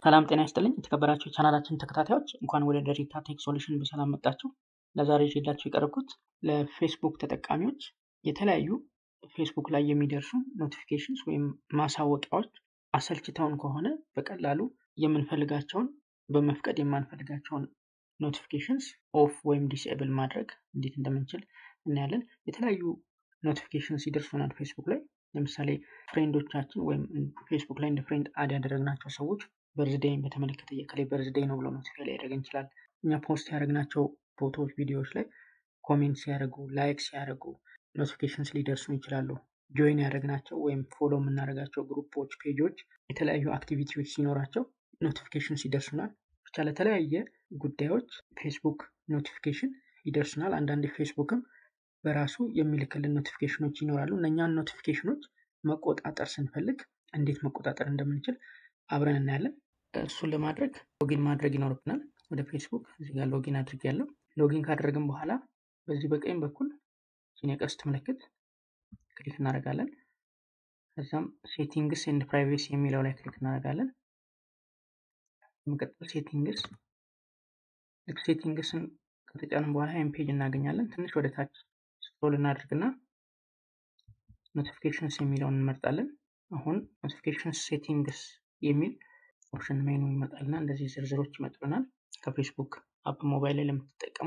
ሰላም ጤና ይስጥልኝ የተከበራችሁ የቻናላችን ተከታታዮች እንኳን ወደ ደሪታ ቴክ ሶሉሽን በሰላም መጣችሁ። ለዛሬ ይዤላችሁ የቀረብኩት ለፌስቡክ ተጠቃሚዎች የተለያዩ ፌስቡክ ላይ የሚደርሱ ኖቲፊኬሽንስ ወይም ማሳወቂያዎች አሰልችተውን ከሆነ በቀላሉ የምንፈልጋቸውን በመፍቀድ የማንፈልጋቸውን ኖቲፊኬሽንስ ኦፍ ወይም ዲስኤብል ማድረግ እንዴት እንደምንችል እናያለን። የተለያዩ ኖቲፊኬሽንስ ይደርሱናል ፌስቡክ ላይ ለምሳሌ ፍሬንዶቻችን ወይም ፌስቡክ ላይ እንደ ፍሬንድ አድ ያደረግናቸው ሰዎች በርዝዴይን በተመለከተ የከሌ በርዝዴይ ነው ብሎ ኖቲፋይ ሊያደርግ ይችላል። እኛ ፖስት ያደረግናቸው ፎቶዎች፣ ቪዲዮዎች ላይ ኮሜንት ሲያደርጉ፣ ላይክ ሲያደርጉ ኖቲፊኬሽንስ ሊደርሱ ይችላሉ። ጆይን ያደረግናቸው ወይም ፎሎ የምናደርጋቸው ግሩፖች፣ ፔጆች የተለያዩ አክቲቪቲዎች ሲኖራቸው ኖቲፊኬሽንስ ይደርሱናል። ብቻ ለተለያየ ጉዳዮች ፌስቡክ ኖቲፊኬሽን ይደርሱናል። አንዳንድ ፌስቡክም በራሱ የሚልክልን ኖቲፊኬሽኖች ይኖራሉ። እነኛን ኖቲፊኬሽኖች መቆጣጠር ስንፈልግ እንዴት መቆጣጠር እንደምንችል አብረን እናያለን። እሱን ለማድረግ ሎጊን ማድረግ ይኖርብናል። ወደ ፌስቡክ እዚህ ጋር ሎጊን አድርግ ያለው ሎጊን ካደረግን በኋላ በዚህ በቀኝ በኩል የቀስት ምልክት ክሊክ እናደርጋለን። ከዛም ሴቲንግስ ኤንድ ፕራይቬሲ የሚለው ላይ ክሊክ እናደርጋለን። በመቀጠል ሴቲንግስ ልክ ሴቲንግስን ከተጫንን በኋላ ይህን ፔጅ እናገኛለን። ትንሽ ወደ ታች ስክሮል እናድርግና ኖቲፊኬሽንስ የሚለውን እንመርጣለን። አሁን ኖቲፊኬሽንስ ሴቲንግስ የሚል ኦፕሽን ሜኑ ይመጣልና እንደዚህ ዝርዝሮች ይመጡልናል። ከፌስቡክ አፕ ሞባይል ላይ ለምትጠቀሙ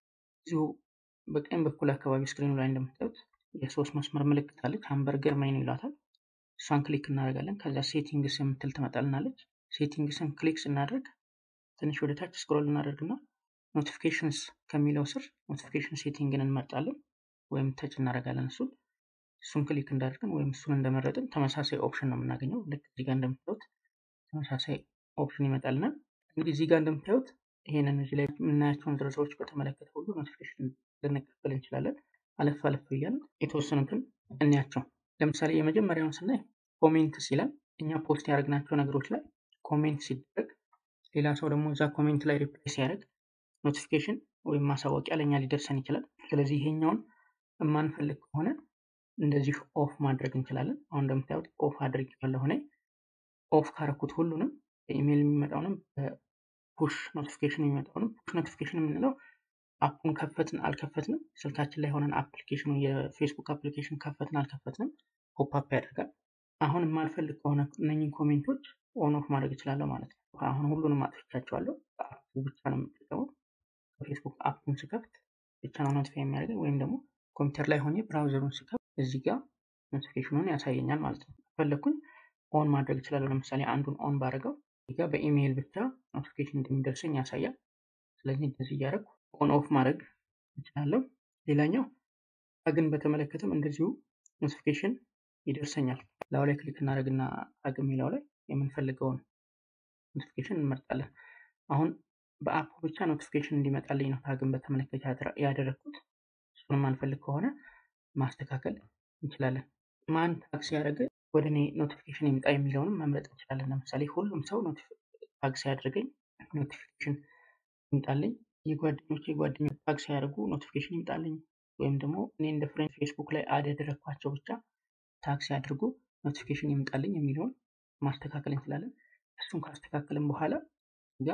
እዚሁ በቀኝ በኩል አካባቢ ስክሪኑ ላይ እንደምታዩት የሶስት መስመር ምልክት አለች። ሃምበርገር ሜኑ ይሏታል። እሷን ክሊክ እናደርጋለን። ከዛ ሴቲንግስ የምትል ትመጣልናለች። ሴቲንግስን ክሊክ ስናደርግ ትንሽ ወደ ታች ስክሮል እናደርግና ኖቲፊኬሽንስ ከሚለው ስር ኖቲፊኬሽን ሴቲንግን እንመርጣለን ወይም ተች እናደርጋለን። እሱን እሱን ክሊክ እንዳደርግን ወይም እሱን እንደመረጥን ተመሳሳይ ኦፕሽን ነው የምናገኘው። ልክ እዚህ ጋር እንደምታዩት ተመሳሳይ ኦፕሽን ይመጣልናል። እንግዲህ እዚህ ጋር እንደምታዩት ይሄንን እዚህ ላይ የምናያቸውን ዝርዝሮች በተመለከተ ሁሉ ኖቲፊኬሽን ልንቀበል እንችላለን። አለፍ አለፍ እያለን የተወሰኑትን እንያቸው። ለምሳሌ የመጀመሪያውን ስናይ ኮሜንት ሲለን እኛ ፖስት ያደረግናቸው ነገሮች ላይ ኮሜንት ሲደረግ ሌላ ሰው ደግሞ እዛ ኮሜንት ላይ ሪፕላይ ሲያደርግ ኖቲፊኬሽን ወይም ማሳወቂያ ለእኛ ሊደርሰን ይችላል። ስለዚህ ይሄኛውን የማንፈልግ ከሆነ እንደዚህ ኦፍ ማድረግ እንችላለን። አሁን እንደምታዩት ኦፍ አድርግ ያለሁ እኔ ኦፍ ካረኩት ሁሉንም በኢሜይል የሚመጣውንም በፑሽ ኖቲፊኬሽን የሚመጣውንም ፑሽ ኖቲፊኬሽን የምንለው አፑን ከፈትን አልከፈትንም ስልካችን ላይ ሆነን አፕሊኬሽኑ የፌስቡክ አፕሊኬሽን ከፈትን አልከፈትንም ፖፕአፕ ያደርጋል። አሁን የማልፈልግ ከሆነ እነኝን ኮሜንቶች ኦን ኦፍ ማድረግ እችላለሁ ማለት ነው። አሁን ሁሉንም አጥፍቻቸዋለሁ። በአፑ ብቻ ነው የምጠቀመው። በፌስቡክ አፑን ስከፍት ብቻ ነው ኖቲፋይ የሚያደርገኝ ወይም ደግሞ ኮምፒውተር ላይ ሆኜ ብራውዘሩን ስከፍት እዚህ ጋር ኖቲፊኬሽኑን ያሳየኛል ማለት ነው። ፈለግኩኝ ኦን ማድረግ እችላለሁ። ለምሳሌ አንዱን ኦን ባደረገው እዚህ ጋር በኢሜይል ብቻ ኖቲፊኬሽን እንደሚደርሰኝ ያሳያል። ስለዚህ እንደዚህ እያደረግኩ ኦን ኦፍ ማድረግ እችላለሁ። ሌላኛው ታግን በተመለከተም እንደዚሁ ኖቲፊኬሽን ይደርሰኛል። ላዩ ላይ ክሊክ እናደርግና ታግ የሚለው ላይ የምንፈልገውን ኖቲፊኬሽን እንመርጣለን። አሁን በአፑ ብቻ ኖቲፊኬሽን እንዲመጣልኝ ነው ታግን በተመለከተ ያደረግኩት። እሱንም አንፈልግ ከሆነ ማስተካከል እንችላለን። ማን ታግ ሲያደርግ ወደ እኔ ኖቲፊኬሽን ይምጣ የሚለውንም መምረጥ እንችላለን። ለምሳሌ ሁሉም ሰው ታግ ሲያደርገኝ ኖቲፊኬሽን ይምጣልኝ፣ የጓደኞች የጓደኞች ታግ ሲያደርጉ ኖቲፊኬሽን ይምጣልኝ፣ ወይም ደግሞ እኔ እንደ ፍሬንድ ፌስቡክ ላይ አድ ያደረግኳቸው ብቻ ታግ ሲያደርጉ ኖቲፊኬሽን ይምጣልኝ የሚለውን ማስተካከል እንችላለን። እሱን ካስተካከልን በኋላ ጋ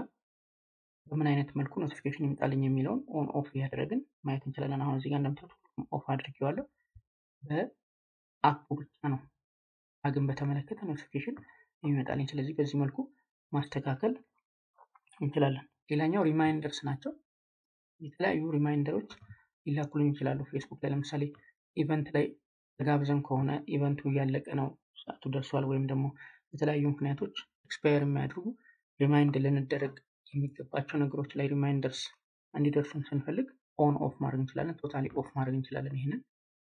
በምን አይነት መልኩ ኖቲፊኬሽን ይምጣልኝ የሚለውን ኦን ኦፍ እያደረግን ማየት እንችላለን። አሁን እዚህ ጋር እንደምታዩት ኦፍ አድርጌዋለሁ። በአፑ ብቻ ነው ታግን በተመለከተ ኖቲፊኬሽን የሚመጣልኝ። ስለዚህ በዚህ መልኩ ማስተካከል እንችላለን። ሌላኛው ሪማይንደርስ ናቸው። የተለያዩ ሪማይንደሮች ሊላኩልኝ ይችላሉ ፌስቡክ ላይ ለምሳሌ ኢቨንት ላይ ተጋብዘን ከሆነ ኢቨንቱ እያለቀ ነው፣ ሰዓቱ ደርሷል፣ ወይም ደግሞ የተለያዩ ምክንያቶች ኤክስፓየር የሚያደርጉ ሪማይንድ ልንደረግ የሚገባቸው ነገሮች ላይ ሪማይንደርስ እንዲደርሱን ስንፈልግ ኦን ኦፍ ማድረግ እንችላለን። ቶታሊ ኦፍ ማድረግ እንችላለን። ይህንን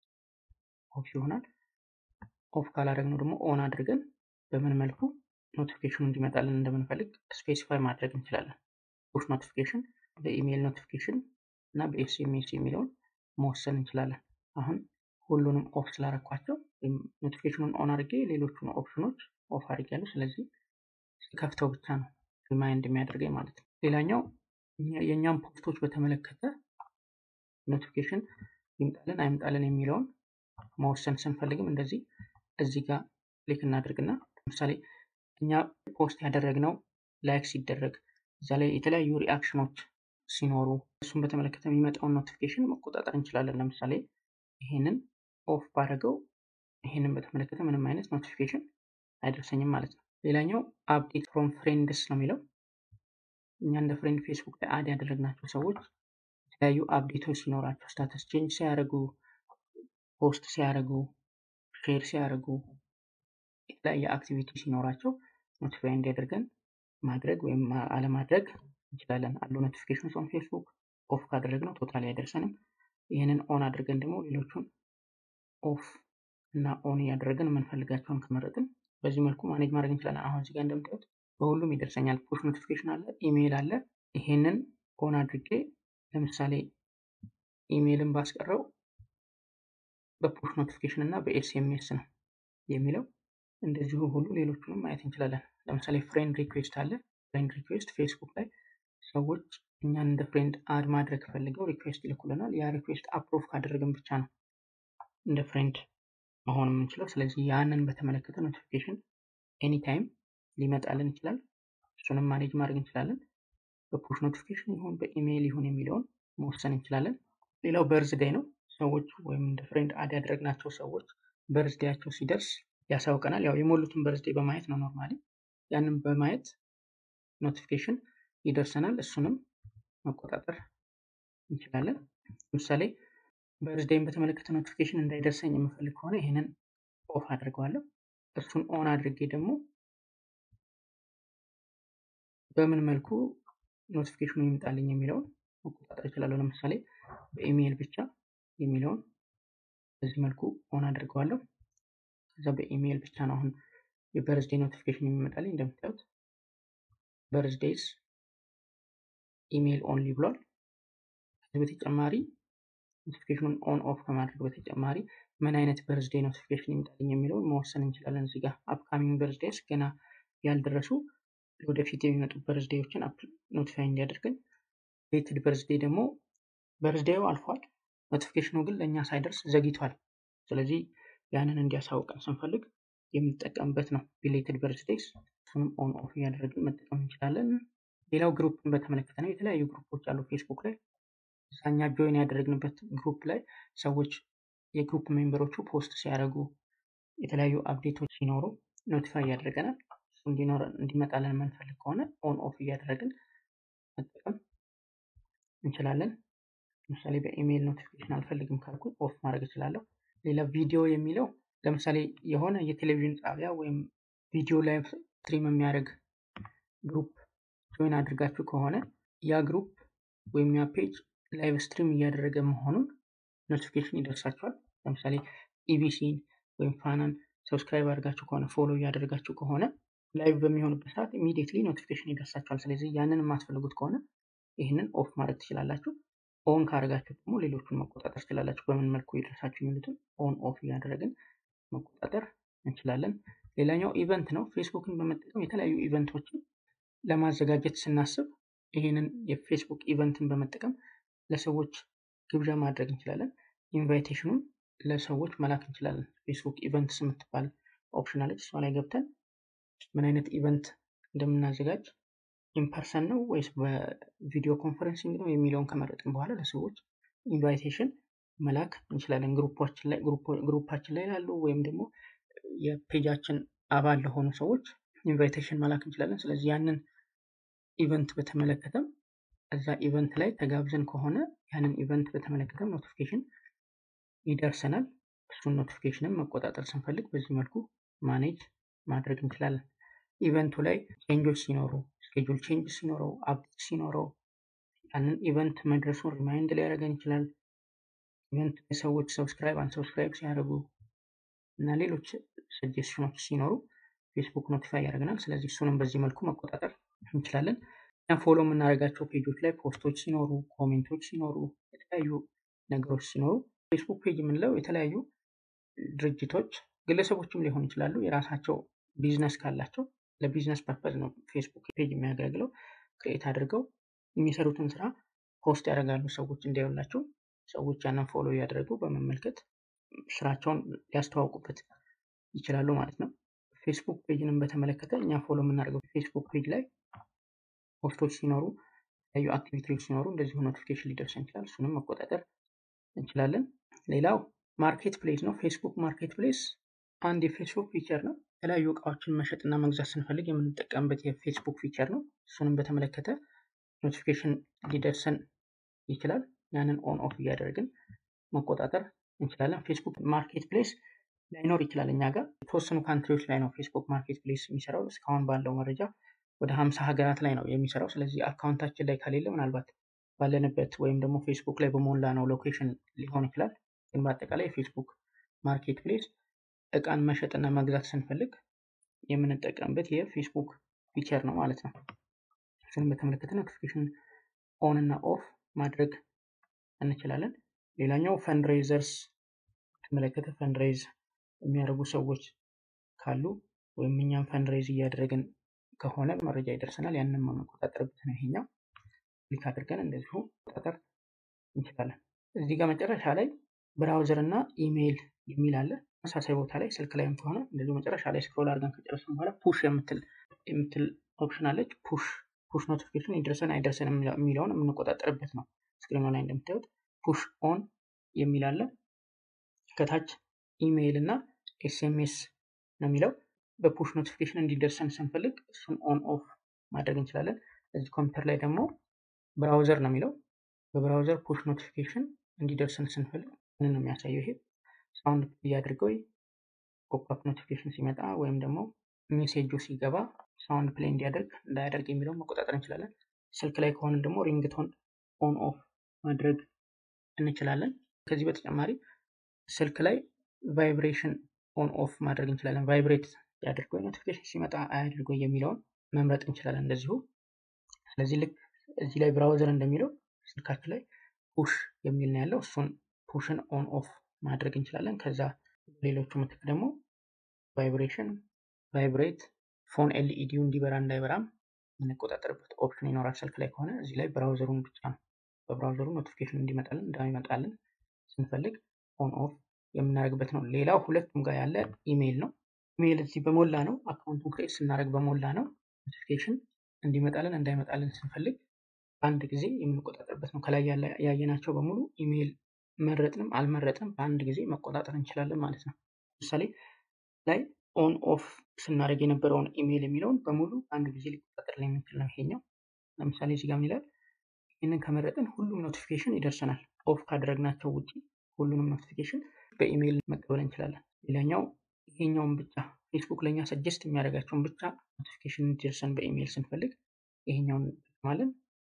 ኦፍ ይሆናል። ኦፍ ካላደረግነው ደግሞ ኦን አድርገን በምን መልኩ ኖቲፊኬሽኑ እንዲመጣልን እንደምንፈልግ ስፔሲፋይ ማድረግ እንችላለን። ፑሽ ኖቲፊኬሽን፣ በኢሜይል ኖቲፊኬሽን እና በኤስኤምኤስ የሚለውን መወሰን እንችላለን። አሁን ሁሉንም ኦፍ ስላረኳቸው ኖቲፊኬሽኑን ኦን አድርጌ ሌሎቹን ኦፕሽኖች ኦፍ አድርጌያለሁ። ስለዚህ ከፍተው ብቻ ነው ሪማይንድ የሚያደርገኝ ማለት ነው። ሌላኛው የእኛም ፖስቶች በተመለከተ ኖቲፊኬሽን ይምጣልን አይምጣልን የሚለውን መወሰን ስንፈልግም እንደዚህ እዚህ ጋር ክሊክ እናድርግና ለምሳሌ እኛ ፖስት ያደረግነው ላይክ ሲደረግ እዛ ላይ የተለያዩ ሪአክሽኖች ሲኖሩ እሱን በተመለከተ የሚመጣውን ኖቲፊኬሽን መቆጣጠር እንችላለን። ለምሳሌ ይሄንን ኦፍ ባደረገው ይሄንን በተመለከተ ምንም አይነት ኖቲፊኬሽን አይደርሰኝም ማለት ነው። ሌላኛው አፕዴት ፍሮም ፍሬንድስ ነው የሚለው እኛ እንደ ፍሬንድ ፌስቡክ ላይ አድ ያደረግናቸው ሰዎች የተለያዩ አፕዴቶች ሲኖራቸው ስታተስ ቼንጅ ሲያደርጉ፣ ፖስት ሲያደርጉ፣ ሼር ሲያደርጉ፣ የተለያየ አክቲቪቲ ሲኖራቸው ኖቲፋይ እንዲያደርገን ማድረግ ወይም አለማድረግ እንችላለን። አሉ ኖቲፊኬሽን ኦን ፌስቡክ ኦፍ ካደረግነው ቶታሊ አይደርሰንም። ይህንን ኦን አድርገን ደግሞ ሌሎቹን ኦፍ እና ኦን እያደረግን የምንፈልጋቸውን ከመረጥን በዚህ መልኩ ማኔጅ ማድረግ እንችላለን። አሁን እዚህ ጋር እንደምታዩት በሁሉም ይደርሰኛል። ፑሽ ኖቲፊኬሽን አለ፣ ኢሜይል አለ። ይሄንን ኦን አድርጌ ለምሳሌ ኢሜይልን ባስቀረው በፑሽ ኖቲፊኬሽን እና በኤስኤምኤስ ነው የሚለው። እንደዚሁ ሁሉ ሌሎቹንም ማየት እንችላለን። ለምሳሌ ፍሬንድ ሪኩዌስት አለ። ፍሬንድ ሪኩዌስት ፌስቡክ ላይ ሰዎች እኛን እንደ ፍሬንድ አድ ማድረግ ፈልገው ሪኩዌስት ይልኩልናል። ያ ሪኩዌስት አፕሮቭ ካደረግን ብቻ ነው እንደ ፍሬንድ መሆን የምንችለው። ስለዚህ ያንን በተመለከተ ኖቲፊኬሽን ኤኒታይም ሊመጣልን ይችላል። እሱንም ማኔጅ ማድረግ እንችላለን። በፑሽ ኖቲፊኬሽን ይሁን በኢሜይል ይሁን የሚለውን መወሰን እንችላለን። ሌላው በርዝዴይ ነው። ሰዎች ወይም እንደ ፍሬንድ አድ ያደረግናቸው ሰዎች በርዝዴያቸው ሲደርስ ያሳውቀናል። ያው የሞሉትን በርዝዴይ በማየት ነው ኖርማሊ። ያንን በማየት ኖቲፊኬሽን ይደርሰናል። እሱንም መቆጣጠር እንችላለን። ለምሳሌ በርዝዴይን በተመለከተ ኖቲፊኬሽን እንዳይደርሰኝ የምፈልግ ከሆነ ይህንን ኦፍ አድርገዋለሁ። እሱን ኦን አድርጌ ደግሞ በምን መልኩ ኖቲፊኬሽኑ ይምጣልኝ የሚለውን መቆጣጠር እችላለሁ። ለምሳሌ በኢሜይል ብቻ የሚለውን በዚህ መልኩ ኦን አድርገዋለሁ። ከዛ በኢሜይል ብቻ ነው አሁን የበርዝዴይ ኖቲፊኬሽን የሚመጣልኝ። እንደምታዩት በርዝዴይስ ኢሜይል ኦንሊ ብሏል። ከዚህ በተጨማሪ ኖቲፊኬሽኑን ኦን ኦፍ ከማድረግ በተጨማሪ ምን አይነት በርዝዴይ ኖቲፊኬሽን ይምጣልኝ የሚለውን መወሰን እንችላለን። እዚህ ጋር አፕካሚንግ በርዝዴይስ ገና ያልደረሱ ወደፊት የሚመጡ በርዝዴዎችን ኖቲፋይ እንዲያደርገን፣ ሌትድ በርዝዴይ ደግሞ በርዝዴዩ አልፏል፣ ኖቲፊኬሽኑ ግን ለእኛ ሳይደርስ ዘግይቷል። ስለዚህ ያንን እንዲያሳውቀን ስንፈልግ የምንጠቀምበት ነው ቢሌትድ በርዝዴይስ። እሱንም ኦን ኦፍ እያደረግን መጠቀም እንችላለን። ሌላው ግሩፕን በተመለከተ ነው። የተለያዩ ግሩፖች አሉ ፌስቡክ ላይ እኛ ጆይን ያደረግንበት ግሩፕ ላይ ሰዎች የግሩፕ ሜምበሮቹ ፖስት ሲያደርጉ የተለያዩ አፕዴቶች ሲኖሩ ኖቲፋይ ያደርገናል። እንዲኖር እንዲመጣለን የምንፈልግ ከሆነ ኦን ኦፍ እያደረግን መጠቀም እንችላለን። ለምሳሌ በኢሜይል ኖቲፊኬሽን አልፈልግም ካልኩኝ ኦፍ ማድረግ እችላለሁ። ሌላ ቪዲዮ የሚለው ለምሳሌ የሆነ የቴሌቪዥን ጣቢያ ወይም ቪዲዮ ላይቭ ስትሪም የሚያደርግ ግሩፕ ጆይን አድርጋችሁ ከሆነ ያ ግሩፕ ወይም ያ ፔጅ ላይቭ ስትሪም እያደረገ መሆኑን ኖቲፊኬሽን ይደርሳችኋል። ለምሳሌ ኢቢሲን ወይም ፋናን ሰብስክራይብ አድርጋችሁ ከሆነ ፎሎ እያደረጋችሁ ከሆነ ላይቭ በሚሆንበት ሰዓት ኢሚዲየትሊ ኖቲፊኬሽን ይደርሳችኋል። ስለዚህ ያንን የማትፈልጉት ከሆነ ይህንን ኦፍ ማድረግ ትችላላችሁ። ኦን ካደረጋችሁ ደግሞ ሌሎቹን መቆጣጠር ትችላላችሁ። በምን መልኩ ይደርሳችሁ የሚሉትን ኦን ኦፍ እያደረግን መቆጣጠር እንችላለን። ሌላኛው ኢቨንት ነው። ፌስቡክን በመጠቀም የተለያዩ ኢቨንቶችን ለማዘጋጀት ስናስብ ይህንን የፌስቡክ ኢቨንትን በመጠቀም ለሰዎች ግብዣ ማድረግ እንችላለን። ኢንቫይቴሽኑን ለሰዎች መላክ እንችላለን። ፌስቡክ ኢቨንትስ የምትባል ኦፕሽን አለች። እሷ ላይ ገብተን ምን አይነት ኢቨንት እንደምናዘጋጅ ኢምፐርሰን ነው ወይስ በቪዲዮ ኮንፈረንሲንግ ነው የሚለውን ከመረጥን በኋላ ለሰዎች ኢንቫይቴሽን መላክ እንችላለን። ግሩፓችን ላይ ላሉ ወይም ደግሞ የፔጃችን አባል ለሆኑ ሰዎች ኢንቫይቴሽን መላክ እንችላለን። ስለዚህ ያንን ኢቨንት በተመለከተም እዛ ኢቨንት ላይ ተጋብዘን ከሆነ ያንን ኢቨንት በተመለከተም ኖቲፊኬሽን ይደርሰናል። እሱን ኖቲፊኬሽንም መቆጣጠር ስንፈልግ በዚህ መልኩ ማኔጅ ማድረግ እንችላለን። ኢቨንቱ ላይ ቼንጆች ሲኖሩ፣ ስኬጁል ቼንጅ ሲኖረው፣ አፕዴት ሲኖረው ያንን ኢቨንት መድረሱን ሪማይንድ ሊያደርገን ይችላል። ኢቨንት ሰዎች ሰብስክራይብ አንሰብስክራይብ ሲያደርጉ እና ሌሎች ሰጀስሽኖች ሲኖሩ ፌስቡክ ኖቲፋይ ያደርገናል። ስለዚህ እሱንም በዚህ መልኩ መቆጣጠር እንችላለን። እኛ ፎሎ የምናደርጋቸው ፔጆች ላይ ፖስቶች ሲኖሩ፣ ኮሜንቶች ሲኖሩ፣ የተለያዩ ነገሮች ሲኖሩ ፌስቡክ ፔጅ የምንለው የተለያዩ ድርጅቶች ግለሰቦችም ሊሆኑ ይችላሉ የራሳቸው ቢዝነስ ካላቸው ለቢዝነስ ፐርፐዝ ነው ፌስቡክ ፔጅ የሚያገለግለው። ክሬት አድርገው የሚሰሩትን ስራ ፖስት ያደርጋሉ ሰዎች እንዲያዩላቸው። ሰዎች ያንን ፎሎ እያደረጉ በመመልከት ስራቸውን ሊያስተዋውቁበት ይችላሉ ማለት ነው። ፌስቡክ ፔጅንም በተመለከተ እኛ ፎሎ የምናደርገው ፌስቡክ ፔጅ ላይ ፖስቶች ሲኖሩ የተለያዩ አክቲቪቲዎች ሲኖሩ እንደዚሁ ኖቲፊኬሽን ሊደርሰን ይችላል። እሱንም መቆጣጠር እንችላለን። ሌላው ማርኬት ፕሌስ ነው። ፌስቡክ ማርኬት ፕሌስ አንድ የፌስቡክ ፊቸር ነው። የተለያዩ እቃዎችን መሸጥና መግዛት ስንፈልግ የምንጠቀምበት የፌስቡክ ፊቸር ነው። እሱንም በተመለከተ ኖቲፊኬሽን ሊደርሰን ይችላል። ያንን ኦን ኦፍ እያደረግን መቆጣጠር እንችላለን። ፌስቡክ ማርኬት ፕሌስ ላይኖር ይችላል እኛ ጋር የተወሰኑ ካንትሪዎች ላይ ነው ፌስቡክ ማርኬት ፕሌስ የሚሰራው። እስካሁን ባለው መረጃ ወደ ሀምሳ ሀገራት ላይ ነው የሚሰራው። ስለዚህ አካውንታችን ላይ ከሌለ ምናልባት ባለንበት ወይም ደግሞ ፌስቡክ ላይ በሞላ ነው ሎኬሽን ሊሆን ይችላል። ግን በአጠቃላይ የፌስቡክ ማርኬት ፕሌስ እቃን መሸጥና መግዛት ስንፈልግ የምንጠቀምበት የፌስቡክ ፊቸር ነው ማለት ነው። እሱንም በተመለከተ ኖቲፊኬሽን ኦን እና ኦፍ ማድረግ እንችላለን። ሌላኛው ፈንድሬዘርስ በተመለከተ ፈንድሬዝ የሚያደርጉ ሰዎች ካሉ ወይም እኛም ፈንድሬዝ እያደረግን ከሆነ መረጃ ይደርሰናል። ያንን መቆጣጠርበት ነው ይሄኛው። ክሊክ አድርገን እንደዚሁ መቆጣጠር እንችላለን። እዚህ ጋር መጨረሻ ላይ ብራውዘር እና ኢሜይል የሚል አለ። ተመሳሳይ ቦታ ላይ ስልክ ላይም ከሆነ እንደዚሁ መጨረሻ ላይ ስክሮል አድርገን ከጨረስን በኋላ ፑሽ የምትል ኦፕሽን አለች። ፑሽ ፑሽ ኖቲፊኬሽን ይደርሰን አይደርሰን የሚለውን የምንቆጣጠርበት ነው። ስክሪኑ ላይ እንደምታዩት ፑሽ ኦን የሚል አለ። ከታች ኢሜይል እና ኤስኤምኤስ ነው የሚለው። በፑሽ ኖቲፊኬሽን እንዲደርሰን ስንፈልግ እሱን ኦን ኦፍ ማድረግ እንችላለን። እዚህ ኮምፒውተር ላይ ደግሞ ብራውዘር ነው የሚለው። በብራውዘር ፑሽ ኖቲፊኬሽን እንዲደርሰን ስንፈልግ ምን ነው የሚያሳየው? ይሄ ሳውንድ እያድርገው ፖፕአፕ ኖቲፊኬሽን ሲመጣ ወይም ደግሞ ሜሴጁ ሲገባ ሳውንድ ፕሌይ እንዲያደርግ እንዳያደርግ የሚለውን መቆጣጠር እንችላለን። ስልክ ላይ ከሆንን ደግሞ ሪንግቶን ኦን ኦፍ ማድረግ እንችላለን። ከዚህ በተጨማሪ ስልክ ላይ ቫይብሬሽን ኦን ኦፍ ማድረግ እንችላለን። ቫይብሬት ያድርገው ኖቲፊኬሽን ሲመጣ አያድርገው የሚለውን መምረጥ እንችላለን እንደዚሁ። ስለዚህ ልክ እዚህ ላይ ብራውዘር እንደሚለው ስልካችን ላይ ፑሽ የሚል ነው ያለው። እሱን ፑሽን ኦን ኦፍ ማድረግ እንችላለን። ከዛ ሌሎቹ ምትክ ደግሞ ቫይብሬሽን፣ ቫይብሬት፣ ፎን ኤልኢዲው እንዲበራ እንዳይበራም የምንቆጣጠርበት ኦፕሽን ይኖራል። ስልክ ላይ ከሆነ እዚህ ላይ ብራውዘሩን ብቻ ነው በብራውዘሩ ኖቲፊኬሽን እንዲመጣልን እንዳይመጣልን ስንፈልግ ኦን ኦፍ የምናደርግበት ነው። ሌላው ሁለቱም ጋር ያለ ኢሜይል ነው። ኢሜይል እዚህ በሞላ ነው አካውንቱን ክሬት ስናደርግ በሞላ ነው ኖቲፊኬሽን እንዲመጣልን እንዳይመጣልን ስንፈልግ በአንድ ጊዜ የምንቆጣጠርበት ነው። ከላይ ያየናቸው በሙሉ ኢሜይል መረጥንም አልመረጥንም በአንድ ጊዜ መቆጣጠር እንችላለን ማለት ነው። ለምሳሌ ላይ ኦን ኦፍ ስናደርግ የነበረውን ኢሜይል የሚለውን በሙሉ በአንድ ጊዜ ሊቆጣጠር የሚችል ነው ይሄኛው። ለምሳሌ እዚህ ጋር ምን ይላል? ይህንን ከመረጥን ሁሉም ኖቲፊኬሽን ይደርሰናል። ኦፍ ካደረግናቸው ውጪ ሁሉንም ኖቲፊኬሽን በኢሜይል መቀበል እንችላለን። ሌላኛው ይሄኛውን ብቻ ፌስቡክ ለእኛ ሰጀስት የሚያደርጋቸውን ብቻ ኖቲፊኬሽን እንዲደርሰን በኢሜይል ስንፈልግ ይሄኛውን እንጠቀማለን።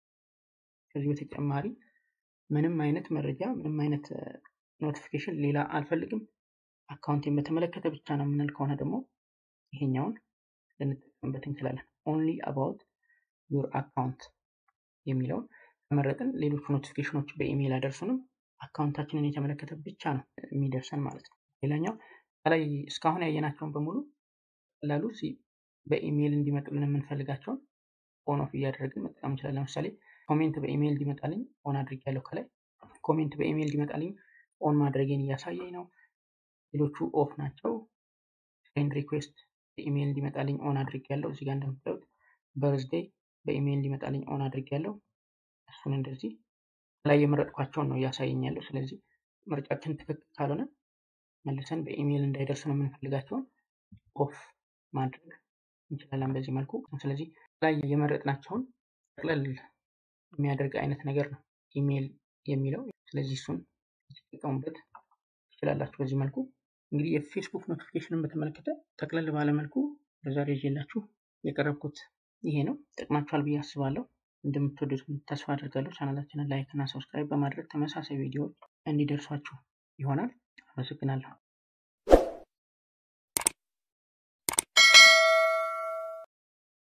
ከዚህ በተጨማሪ ምንም አይነት መረጃ ምንም አይነት ኖቲፊኬሽን ሌላ አልፈልግም አካውንቴን በተመለከተ ብቻ ነው የምንል ከሆነ ደግሞ ይሄኛውን ልንጠቀምበት እንችላለን። ኦንሊ አባውት ዩር አካውንት የሚለውን ከመረጥን ሌሎቹ ኖቲፊኬሽኖች በኢሜይል አደርሱንም አካውንታችንን የተመለከተ ብቻ ነው የሚደርሰን ማለት ነው። ሌላኛው ከላይ እስካሁን ያየናቸውን በሙሉ ቀላሉ በኢሜይል እንዲመጡልን የምንፈልጋቸውን ኦን ኦፍ እያደረግን መጠቀም እንችላለን። ለምሳሌ ኮሜንት በኢሜይል እንዲመጣልኝ ኦን አድርጌያለሁ። ከላይ ኮሜንት በኢሜይል እንዲመጣልኝ ኦን ማድረጌን እያሳየኝ ነው። ሌሎቹ ኦፍ ናቸው። ፍሬንድ ሪኩዌስት በኢሜይል እንዲመጣልኝ ኦን አድርጌያለሁ። እዚህ ጋር እንደምታዩት በርዝዴይ በኢሜይል እንዲመጣልኝ ኦን አድርጌያለሁ። እሱን እንደዚህ ላይ የመረጥኳቸውን ነው እያሳየኝ ያለው። ስለዚህ ምርጫችን ትክክል ካልሆነ መልሰን በኢሜይል እንዳይደርሱ ነው የምንፈልጋቸውን ኦፍ ማድረግ እንችላለን በዚህ መልኩ። ስለዚህ ላይ የመረጥናቸውን ጠቅለል የሚያደርግ አይነት ነገር ነው ኢሜይል የሚለው። ስለዚህ እሱን ተጠቀሙበት ትችላላችሁ በዚህ መልኩ። እንግዲህ የፌስቡክ ኖቲፊኬሽንን በተመለከተ ጠቅለል ባለ መልኩ በዛሬ ይዤላችሁ የቀረብኩት ይሄ ነው። ጠቅማችኋል ብዬ አስባለሁ። እንደምትወዱት ተስፋ አድርጋለሁ። ቻናላችንን ላይክ እና ሰብስክራይብ በማድረግ ተመሳሳይ ቪዲዮዎች እንዲደርሷችሁ ይሆናል። አመሰግናለሁ።